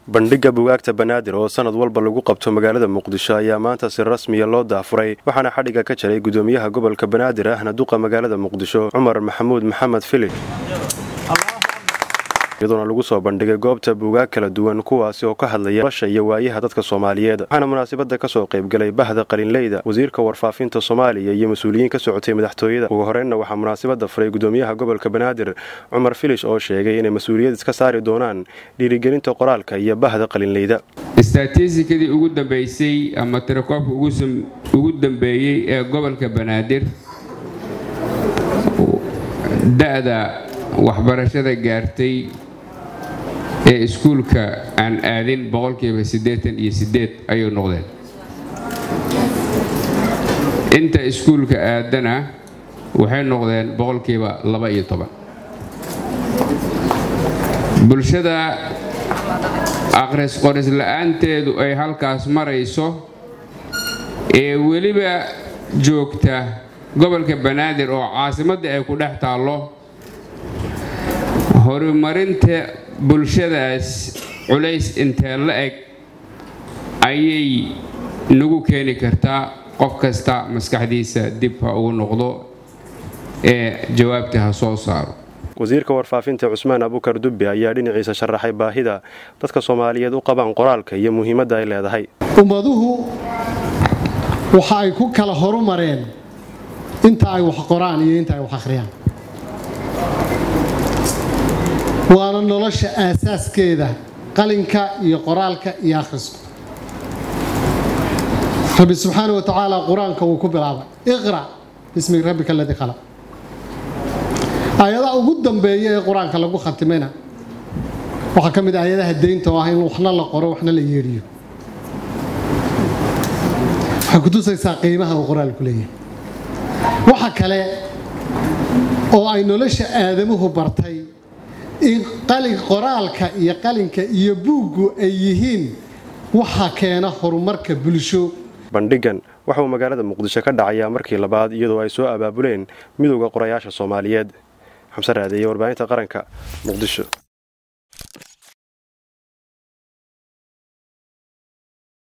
bandhigga bugaagta banaadir oo sanad walba lagu qabto magaalada muqdisho ayaa maanta si rasmiya loo daafuray waxaana xadhigga ka jaray gudoomiyaha gobolka banaadir ahna duqa magaalada muqdisho cumar maxamuud maxamed fili iyadoona lagu soo bandhigay goobta buugaag kala duwan kuwaasi oo ka hadlaya nolosha iyo waayaha dadka soomaaliyeed waxaana munaasabada kasoo qaybgalay bahda qalinleyda wasiirka warfaafinta soomaaliya iyo mas-uuliyiin ka socotay madaxtooyada ugu horeynna waxaa munaasabada furay gudoomiyaha gobolka banaadir cumar filish oo sheegay inay mas-uuliyad iska saari doonaan dhiirigelinta qoraalka iyo bahda qalinleyda istatiistikadii ugu dambeysay ama tirakoobka ugu dambeeyey ee gobolka banaadir da-da waxbarashada gaartay ee iskuulka aan aadin boqolkiiba siddeetan iyo siddeed ayay noqdeen inta iskuulka aadana waxay noqdeen boqolkiiba laba iyo toban bulshada akhris qoris la-aanteedu ay halkaas marayso ee weliba joogta gobolka banaadir oo caasimadda ay ku dhex taallo horumarinta bulshadaas culays intee la eg ayay nagu keeni kartaa qof kasta maskaxdiisa dib ha ugu noqdo ee jawaabta ha soo saaro wasiirka warfaafinta cusmaan abukar dubbe ayaa dhinaciisa sharaxay baahida dadka soomaaliyeed u qabaan qoraalka iyo muhiimadda ay leedahay ummaduhu waxa ay ku kala horumareen inta ay wax qoraan iyo inta ay wax akhriyaan waana nolosha aasaaskeeda qalinka iyo qoraalka iyo akhrisku rabbi subxaana wa tacaala qur-aanka wuu ku bilaabay iqra bismi rabbika aladii khalaq aayadaha ugu dambeeya ee qur-aanka lagu khatimayna waxaa ka mid ah aayadaha deynta oo ah in waxna la qoro waxna la yeedhiyo waxay kutusaysaa qiimaha uu qoraalku leeyahay waxa kale oo ay nolosha aadamuhu bartay in qoraalka iyo qalinka iyo buuggu ay yihiin waxa keena horumarka bulsho bandhigan waxauu magaalada muqdisho ka dhacayaa markii labaad iyadoo ay soo abaabuleen midowda qorayaasha soomaaliyeed xamse raadeeye warbaahinta qaranka muqdisho